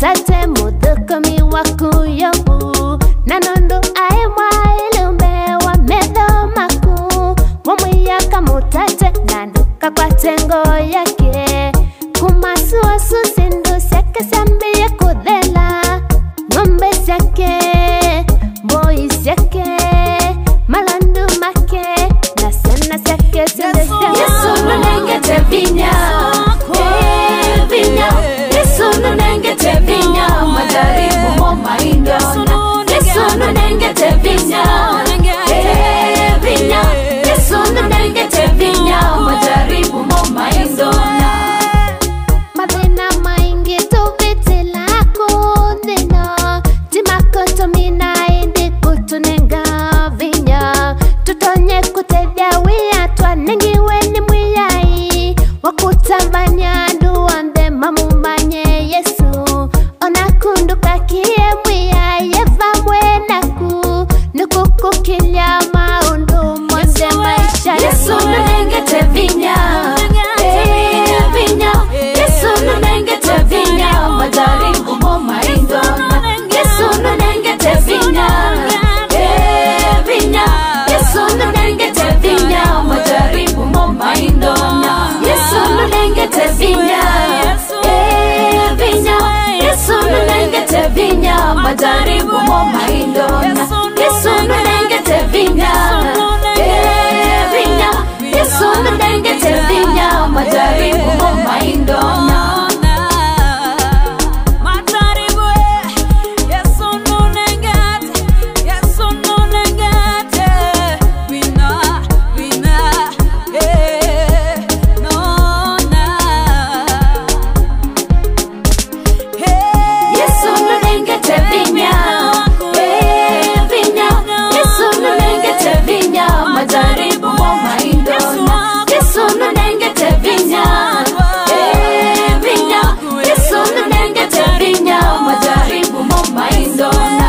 mutate muthukumi waku yobu na nundu ai mwailumbe wa metho maku mumwiyaka mutate na ndukakwate ngo yake kumasuosu sindu ciake ciambie kuthela ng'ombe ciake mboi ciake malandu make na ciana ciake ciothe Yesu nunengete vinya Eh, vinya Yesu nunengete vinya majaribu mo maindona Yesu nunengete vinya Eh, vinya Yesu nunengete vinya majaribu mo maindona mathina maingi tuvitila kuthina timakotomina indi kutunenga vinya tutonye kutethya wia twanengiwe ni mwiyai wakutamanya andu onthe mamumanye yesu ona kundu kakie mwiyai evamwe naku nikukukilia maundu mothe maisha Yesu nunengete vinya Eh, vinya Yesu nunengete vinya majaribu mo maindona Yesu nunengete vinya Eh, vinya Yesu nunengete vinya majaribu mo maindona Yesu nunengete vinya Eh, vinya Yesu nunengete vinya majaribu mo maindona Yesu nunengete vinya Eh, vinya Yesu nunengete vinya majaribu mo maindona Yesu nunengete vinya Eh, vinya Yesu nunengete vinya majaribu mo maindona Yesu nunengete vinya Eh, vinya Yesu nunengete vinya majaribu mo maindona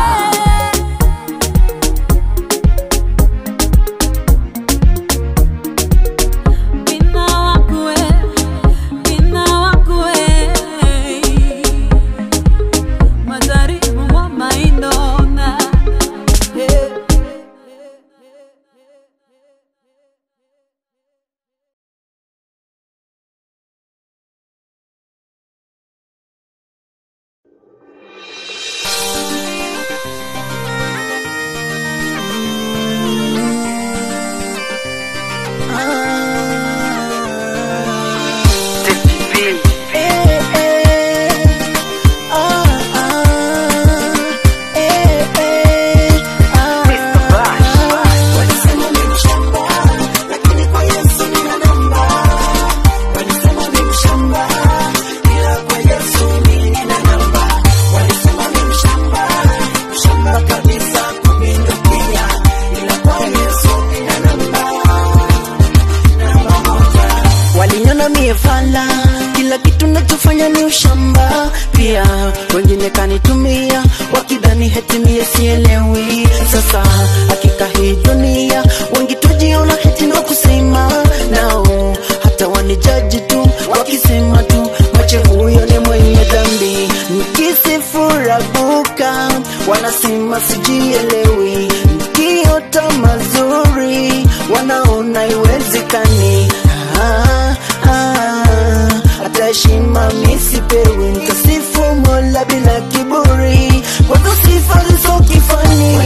waliniona mie fala kila kitu nachofanya ni ushamba pia wengine kanitumia wakidhani heti mie sielewi sasa hakika hii dunia wengi tujiona heti ndo kusema nao hata wanijaji tu wakisema tu mache huyo ni mwenye dhambi nikisifurabuka wanasema sijielewi nikiota mazuri wanaona iwezekani ah, ah, hata heshima misipewi nkasifu mola bila kiburi kwazo sifa zizo kifani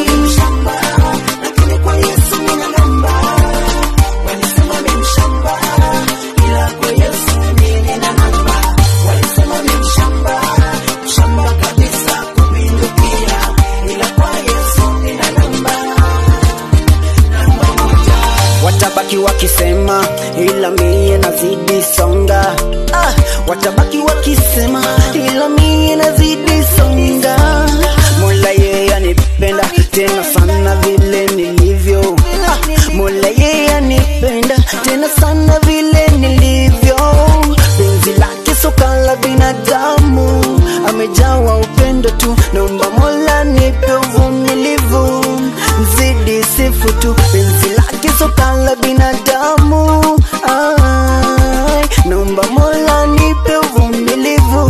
watabaki wakisema ila mie nazidi songa ah, watabaki wakisema ila mie nazidi songa mola yeye anipenda tena sana vile nilivyo ah, mola yeye anipenda tena sana vile nilivyo penzi lake soka la binadamu amejawa upendo tu naomba mola nipe uvumilivu nzidi sifu tu penzi lake soka la binadamu Ai, naomba mola nipe uvumilivu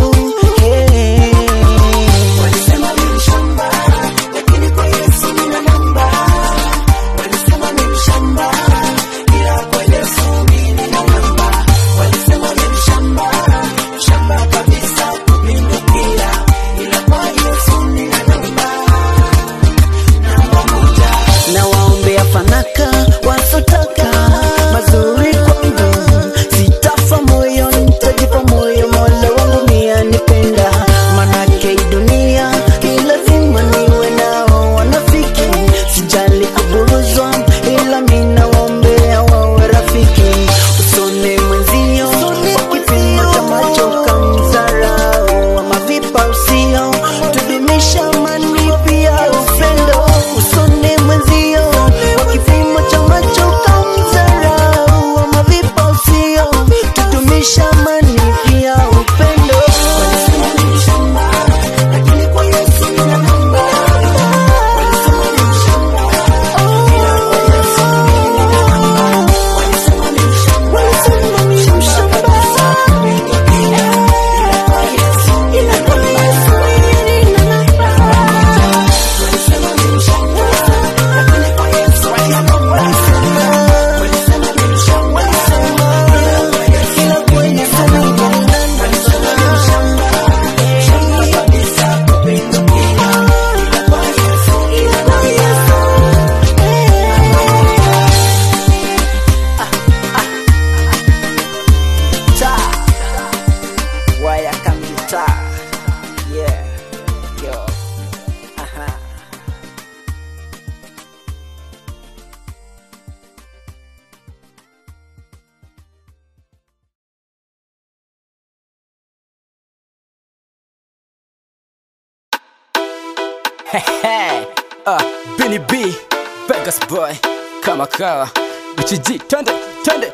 uh, Benny B, Vegas boy, kama kawa, Uchi twende twende.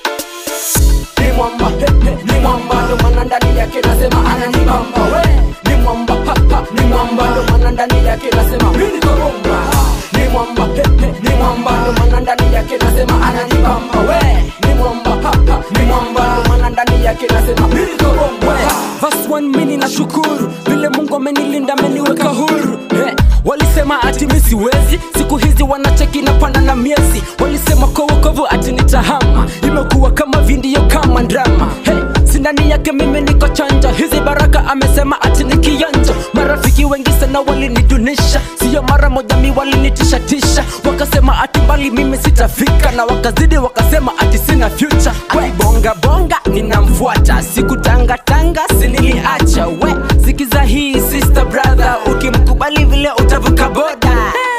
ni mwamba he, he, ni mwamba ndo maana ndani yake nasema ananibamba we ni mwamba ha, ha, ni mwamba ndo maana ndani yake nasema mimi niko bomba ni mwamba he, he, ni mwamba ndo maana ndani yake nasema ananibamba we ni mwamba ha, ha, ni mwamba ndo maana ndani yake nasema mimi niko bomba Verse one mini na shukuru vile Mungu amenilinda ameniweka huru hey, walisema ati mi siwezi siku hizi wanacheki na panda na miezi walisema kwa wokovu ati nitahama imekuwa kama vindio kama drama hey, sindani yake mimi niko chanja hizi baraka amesema ati ni kionjo marafiki wengi sana walinidunisha siyo mara moja mi walinitishatisha wakasema ati mbali mimi sitafika na wakazidi wakasema ati sina future we bonga bonga ninamfuata sikutangatanga siniliacha we sikiza hii sister brother ukimkubali vile utavuka boda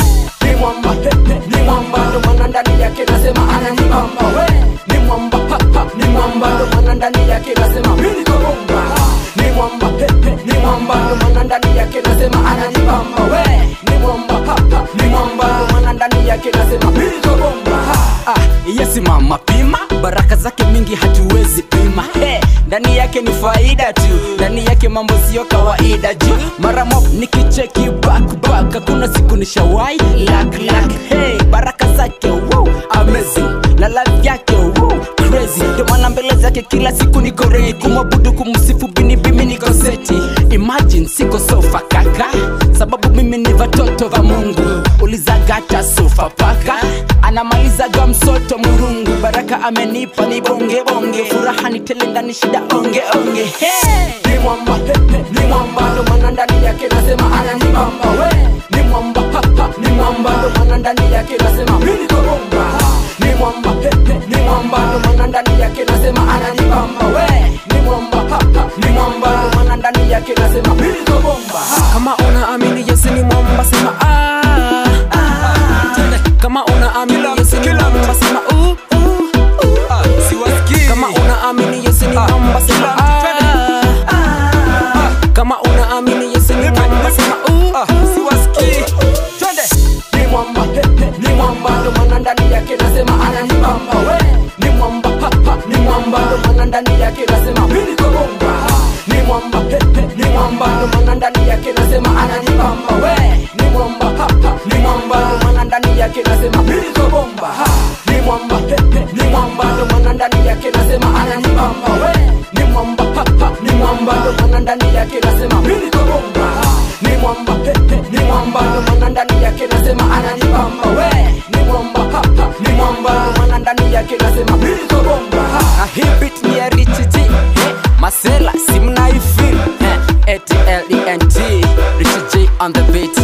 ni mwamba he, he, ni mwamba ndo maana ndani yake nasema ananibamba we ni mwamba ha, ha, ni mwamba ndo maana ndani yake nasema mimi niko bomba ni mwamba he, he, ni mwamba ndo maana ndani yake nasema ananibamba we ni mwamba ha, ha, ni mwamba ndo maana ndani yake nasema mimi niko bomba ah, yesi mama pima baraka zake mingi hatuwezi pima hey, ndani yake ni faida tu ndani yake mambo siyo kawaida juu mara mop nikicheki back back hakuna siku nishawai lak lak hey, baraka zake wow, amazing na life yake wow, crazy ndio maana mbele zake kila siku niko ready kumwabudu kumsifu binibi mimi niko seti imagine siko sofa kaka sababu mimi ni vatoto va mungu ulizagata sofa paka anamalizaga msoto murungu baraka amenipa ni bonge bonge furaha ni tele ndani shida onge onge hey! ni mwamba he, he, ni mwamba ndo maana ndani yake nasema ananibamba we ni mwamba ha, ha, ni mwamba ndo maana ndani yake nasema mimi niko bomba ni mwamba he, he, ni mwamba ndo maana ndani yake nasema ananibamba we ni mwamba ha, ha, ni mwamba ndo maana ndani yake nasema mimi niko bomba kama unaamini yesu ni mwamba sema ah, ah. Tende. kama unaamini yesu ni mwamba sema uh, uh, uh. kama unaamini yesu ni mwamba sema ah, ah. kama unaamini yesu ni mwamba sema uh, uh. ni mwamba he, he, ni mwamba ndo maana ndani yake nasema ananibamba we ni mwamba ha, ha, ni mwamba ndo maana ndani yake nasema mimi niko bomba ni mwamba he, he, ni mwamba ndo maana ndani yake nasema ananibamba we ni mwamba ha, ha, ni mwamba ndo maana ndani yake nasema mimi niko bomba ni mwamba he, he, ni mwamba ndo maana ndani yake nasema ananibamba we ni mwamba ha, ha, ni mwamba ndo maana ndani yake nasema mimi niko bomba ni mwamba he, he, ni mwamba ndo maana ndani yake nasema ananibamba we ni mwamba ha, ha, ni mwamba ndo maana ndani yake nasema mimi niko bomba Ah, hii beat ni ya Rich G hey, Masela si mnaifeel hey, A-T-L-E-N-T Rich G on the beat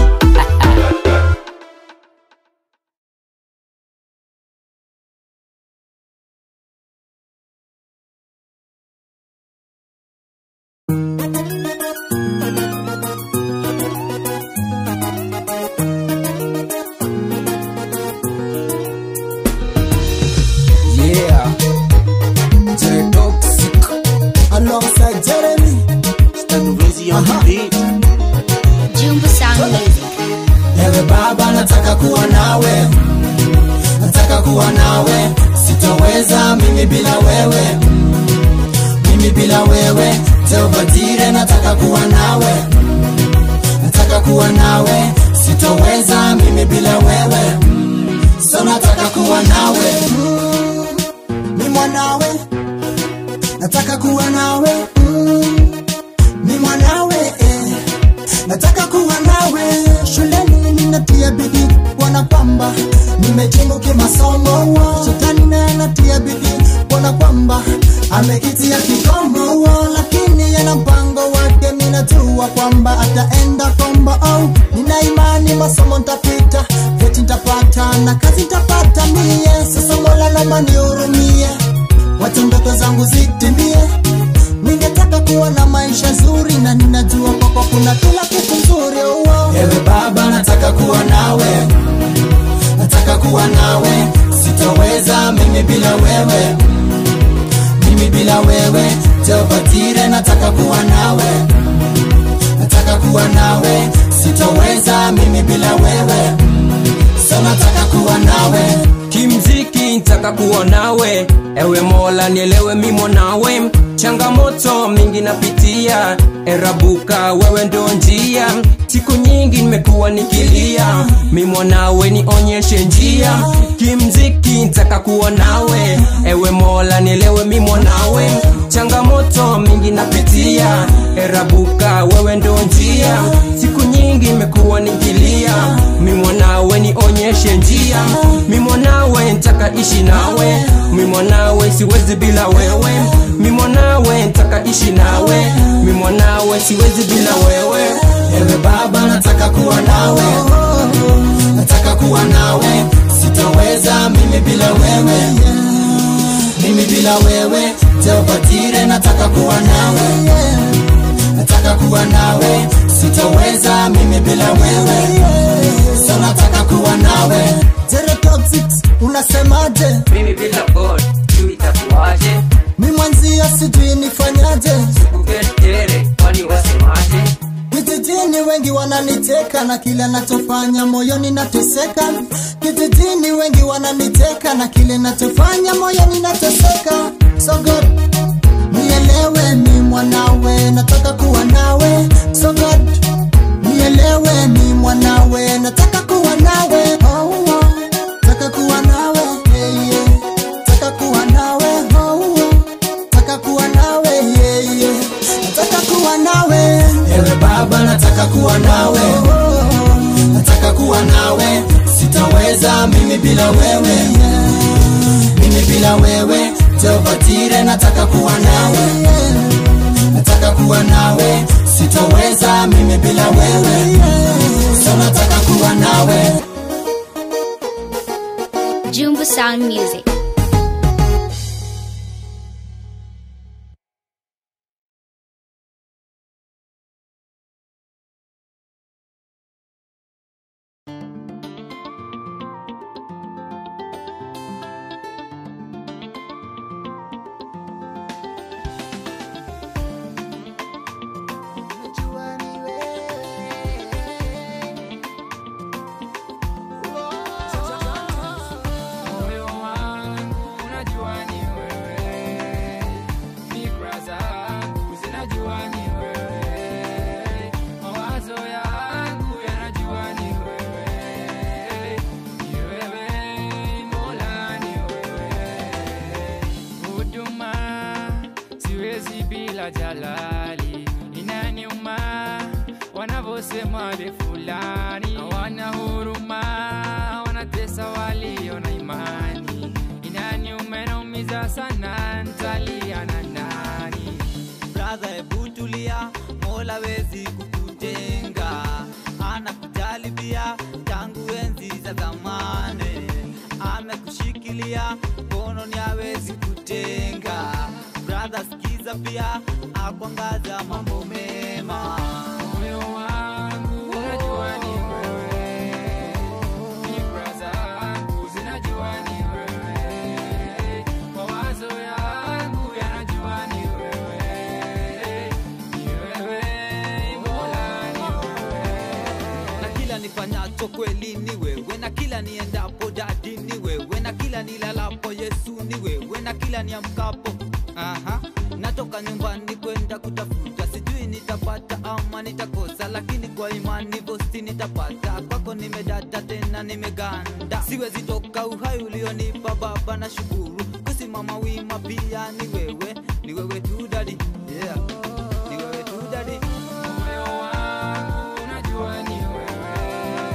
Yeah. J Toxic alongside Jeremy. Stand Rizzy on the beat. Jumbo Sound Music. Ewe baba nataka kuwa nawe. Nataka kuwa nawe. Sitoweza mimi bila wewe. Mimi bila wewe. Teobatire nataka kuwa nawe. Nataka kuwa nawe. Sitoweza mimi bila wewe. So nataka kuwa nawe. Mm, Ni mwanawe. Nataka kuwa nawe. Mm, Ni mwanawe. Eh. Nataka kuwa nawe. Shuleni ninatia bidii kuona kwamba nimejimu kimasomo. Shetani naye anatia bidii kuona kwamba amekitia kikomo, lakini yana mpango wake. Ninajua kwamba ataenda kombo. Oh, nina imani masomo ntapita, vyeti ntapata na kazi ntapata mie. Sasa Mola naomba nihurumie, wacha ndoto zangu zitimie ningetaka kuwa na maisha zuri na ninajua kwako kuna kila kitu nzuri oh. ewe baba nataka kuwa nawe nataka kuwa nawe sitoweza mimi bila wewe mimi bila wewe teopatire nataka kuwa nawe nataka kuwa nawe sitoweza mimi kuwa nawe ewe mola nielewe mimo nawe changamoto mingi napitia erabuka wewe ndo njia siku nyingi nimekuwa nikilia mimo nawe nionyeshe njia kimziki ntaka kuwa nawe ewe mola nielewe mimo nawe changamoto mingi napitia erabuka wewe ndo njia siku nyingi imekuwa nikilia mimo nawe nionyeshe njia mimo nawe ntaka ishi nawe mimo nawe siwezi bila wewe mimo nawe ntaka ishi nawe mimo nawe siwezi bila wewe ewe baba nataka kuwa nawe nataka kuwa nawe sitoweza mimi bila wewe mimi bila wewe teopatire nataka kuwa nawe nataka kuwa nawe sitoweza mimi bila wewe so nataka kuwa nawe Teretoxics, unasemaje mimi bila god juu itakuwaje mi mwanzia sijui nifanyaje kuketere kwani wasemaje Kijijini wengi wananiteka na kile nachofanya moyoni nateseka. Kijijini wengi wananiteka na kile nachofanya moyoni nateseka. So God, nielewe mi mwanawe, nataka kuwa nawe. So God, nielewe mi mwanawe, nataka kuwa nawe. Oh, oh. Nataka kuwa nawe, yeah, yeah. Nataka kuwa nawe, oh, oh. Nataka kuwa nawe, yeah, yeah. Nataka kuwa nawe. Ewe baba nataka kuwa nawe Nataka kuwa nawe Sitaweza mimi bila wewe Mimi bila wewe Teopatire nataka kuwa nawe Nataka kuwa nawe Sitaweza mimi bila wewe So nataka kuwa nawe Jumbo Sound Music. moyo wangu unajua ni wewe, fikra zangu zinajua ni wewe, mawazo yangu yanajua ni wewe, ni wewe Mola, ni wewe. Huduma siwezi bila jalali, inaniuma wanavyosema de fulani hawana huruma, wanatesa walio na imani. Inaniuma, inaumiza sana, ntalia na nani? Brother, hebu tulia, Mola wezi kukujenga, anakujali pia tangu enzi za zamani, amekushikilia mkononi, hawezi kutenga. Brother, sikiza pia, akwangaza mambo mema. Moyo wangu unajua ni wewe, fikra zangu zinajua ni wewe, mawazo yangu yanajua ni wewe, ni wewe Mola, ni wewe. na kila nifanyacho kweli ni wewe, na kila niendapo dadi ni wewe, na kila nilalapo Yesu ni wewe, na kila niamkapo aha, natoka nyumbani kwenda kutafuta, sijui nitapata ama nitakosa, lakini kwa imani vosti nitapata. Kwako nimedata tena nimeganda, siwezi toka uhai ulionipa Baba, na shukuru kusimama wima pia ni wewe, ni wewe tu dadi, yeah. ni wewe tu dadi. Moyo wangu unajua ni wewe,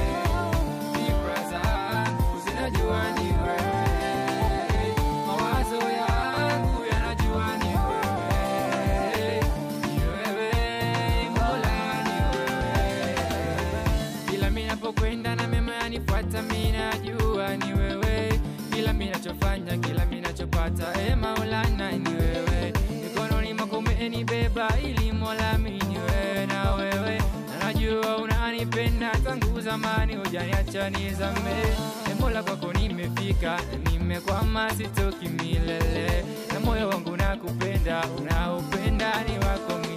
fikra zangu zinajua ni wewe, mawazo yangu yanajua ni wewe, ni wewe Mola, ni wewe. Kila mimi napokwenda na mema yanifuata, mimi najua ni wewe. Kila mimi nachofanya, kila mimi nachopata, e Maulana ni wewe. Mikononi mwako umenibeba ili Mola mimi ni wewe na wewe. Na najua unanipenda tangu zamani, hujaniacha nizame. E Mola, kwako nimefika, na nimekwama, sitoki milele. Na moyo wangu nakupenda, unaupenda ni wako mimi